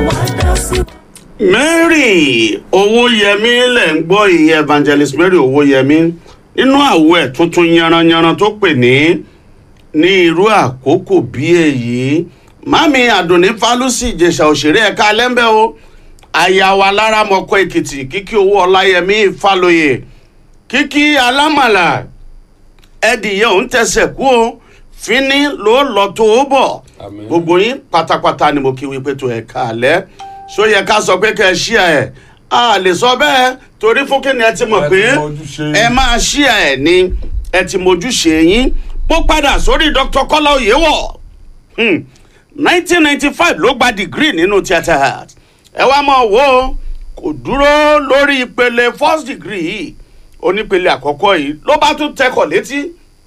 wá dá sí. mary owóyẹmí lẹ̀ ń gbọ́ ìyẹn evangelist mary owóyẹmí nínú àwọ̀ ẹ̀ tuntun yanranyanran tó pè ní ní irú àkókò bí èyí mami àdùnní fálùsì ìjẹsà òṣèré ẹ̀ka alẹ́ńbẹ́ o àyàwó aláramọ̀kọ èkìtì kíkí owó ọláyẹmí fálóye kíkí alámàlà ẹdìyẹ òun tẹsẹ̀ kú o fínní ló lọ tó o bọ̀ Àmín. gbogbo yín pátápátá ni mo kí wípé tó ẹ̀ka alẹ́ ṣó yẹ ká sọ pé kẹ́ ẹ ṣí ẹ̀ a lè sọ bẹ́ẹ̀ torí fún kíni ẹ ti mọ̀ Ẹ pé ti mọ ojúṣe. ẹ máa ṣí ẹ̀ ni ẹ ti mójúṣe yín mo padà sórí dr kọ́lá oyèwọ̀ Hmm. 1995 ló gba degree nínú theatre art ẹ wá mọ̀ wo kò dúró lórí ìpele first degree yìí onípele àkọ́kọ́ yìí ló bá tún tẹkọ̀ létí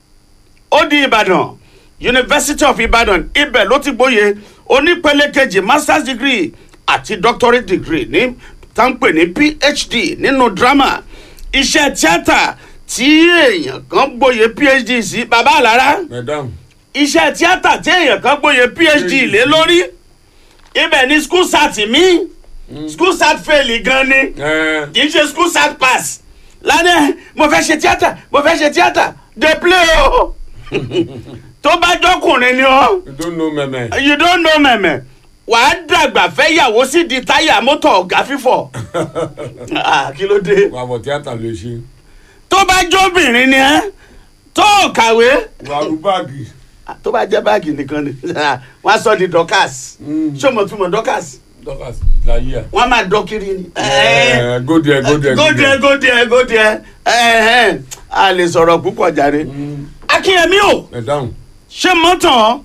ó di ìbàdàn university of ibadan ibẹ̀ ló ti gbóye onípele kejì masters degree àti doctorate degree ní táǹpẹ̀ ní phd nínú drama iṣẹ́ tíátà tí èèyàn kan gbóye phd sí bàbá àlàrá madam iṣẹ́ tíátà tí èèyàn kan gbóye phd lé lórí ibẹ̀ ni school sat mi school sat fail gan ni ẹ kì í ṣe school sat pass lánàá mo fẹ́ ṣe tíátà mo fẹ́ ṣe tíátà dey play o tó bá jọkùnrin ni o you don't know mẹmẹ. you don't know mẹ̀mẹ̀ wàá dàgbà fẹ́ yàwó sí di táyà mọ́tò ọ̀gá fífọ̀ Ah, kí ló dé wà á bọ̀ tíátà lè ṣe. tó bá jóbìnrin ni ẹ tó ò kàwé wà á rú báàgì. tó bá jẹ́ báàgì nìkan ni wọ́n á sọ di dorcas ṣé o mọ̀ tún mọ̀ dorcas dọ́kàs láyé à. wọ́n á máa dọ́ kiri ni. ẹ go there go there go there go there go there ẹ̀hẹ́n, a lè sọ̀rọ̀ púpọ̀ jàre. akínyẹmí o madam ṣé mọ́tàn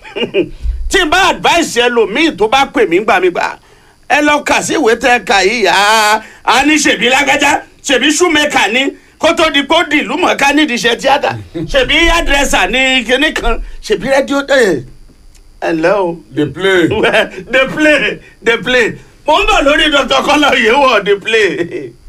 tí n bá advice ẹlòmíì tó bá pè mí gbà mí gbà ẹ lọ kà sí ìwé tẹ ká yìí á á ní ṣèbí lágájá ṣèbí ṣùmẹ́kà ní kó tó di kó di ìlú mọ̀ọ́ká nídìí iṣẹ́ tíátà ṣèbí yàdrẹ́sà ní kinní kan ṣèbí rédíò ẹ̀ ẹ̀ ǹlẹ́ o dey play. dey play dey play mo ń bọ̀ lórí dr kọ́lá yìí wọ̀ dey play.